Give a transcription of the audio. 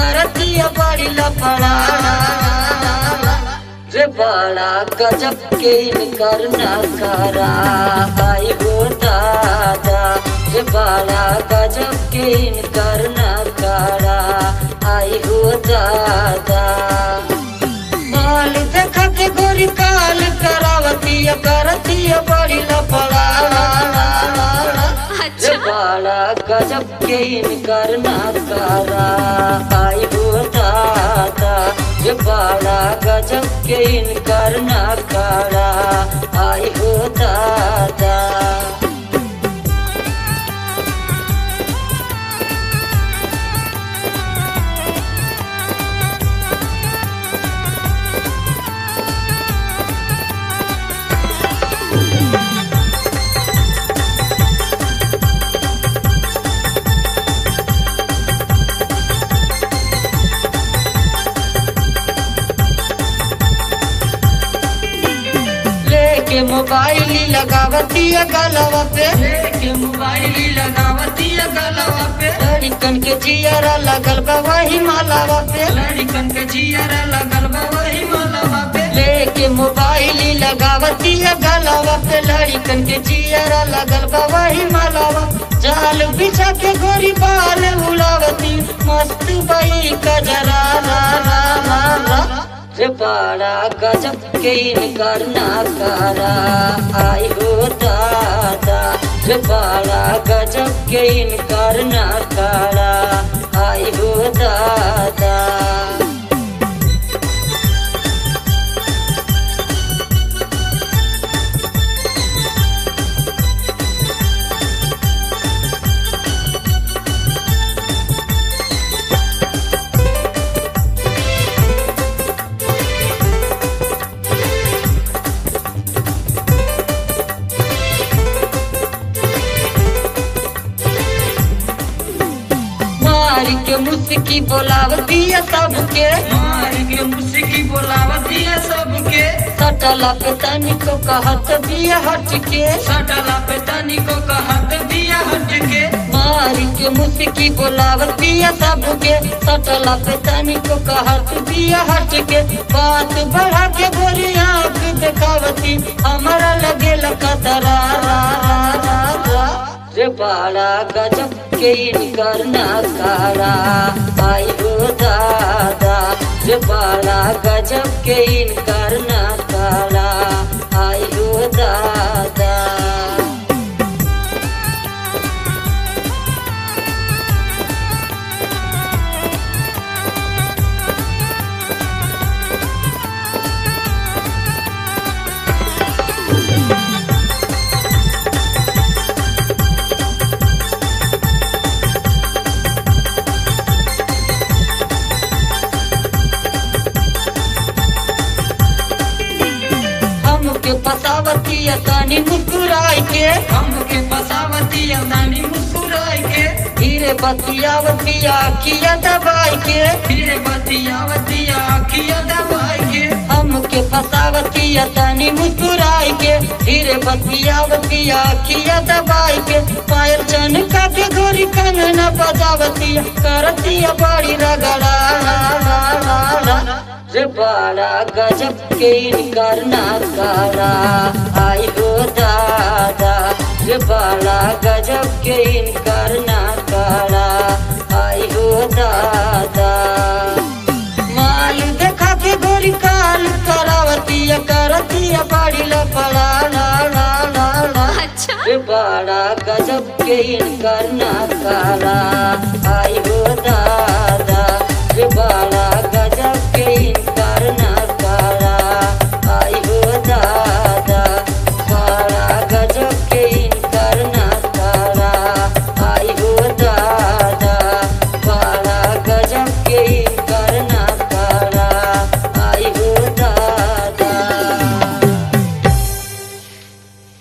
करतिया बड़ी लफड़ा रे बड़ा गजब के इनकर नखरा आई हो दादा रे बड़ा गजब के इनकर नखरा आई हो दादा बाल देखा के गोरी काल करावतिया करतिया बड़ी लफड़ा रे अच्छा बड़ा गजब के इनकर नखरा आई हो दादा रे बड़ा गजब के इनकर नखरा आई हो दादा लेके मोबाइल लगावतिया गलवा पे लेके मोबाइल लगावतिया गलवा पे लड़कन के जियरा लगल बा वही मालावा पे लड़कन के जियरा लगल बा वही मालावा पे लेके मोबाइल लगावतिया गलवा पे लड़कन के जियरा लगल बा वही मालावा जाल बिछा के गोरी बाल उड़ावती मस्त बई कजरा रा रा रा रा रे बड़ा गजब के इनकर नखरा आई हो दादा रे बड़ा गजब के इनकर नखरा आई हो दादा मार के मुस्की बोलावतिया सबके मार के मुस्की बोलावतिया सबके सटला पे तनिको कहत बिया हट के सटला पे तनिको कहत बिया हट के मार के मुस्की बोलावतिया सबके सटला पे तनिको कहत बिया हट के बात बढ़ा के गोरी आंख देखावती हमारा लगे लकतरा रा रा रा रा रे बड़ा गजब के इनकर नखरा आई हो दादा रे बड़ा गजब के इनकर नखरा आई हो दादा हमके पतावतिया तानी मुस्कुराई के हमके फसावतिया तानी मुस्कुराई के धीरे बतियावतिया किया दबाई के फिर बतियावतिया अखिया दबाई के हमके फसावतिया तानी मुस्कुराई के धीरे बतियावतिया किया दबाई के पायल चनका के गोरी कंगना बजावतिया करतिया बड़ी रगड़ा रे बड़ा गजब के इनकर नखरा आई हो दादा रे बड़ा गजब के इनकर नखरा आई हो दादा माल देखा के गोरी काल करावतिया करतिया बड़ी लफड़ा ला ला ला ला अच्छा रे बड़ा गजब के इनकर नखरा आई हो दादा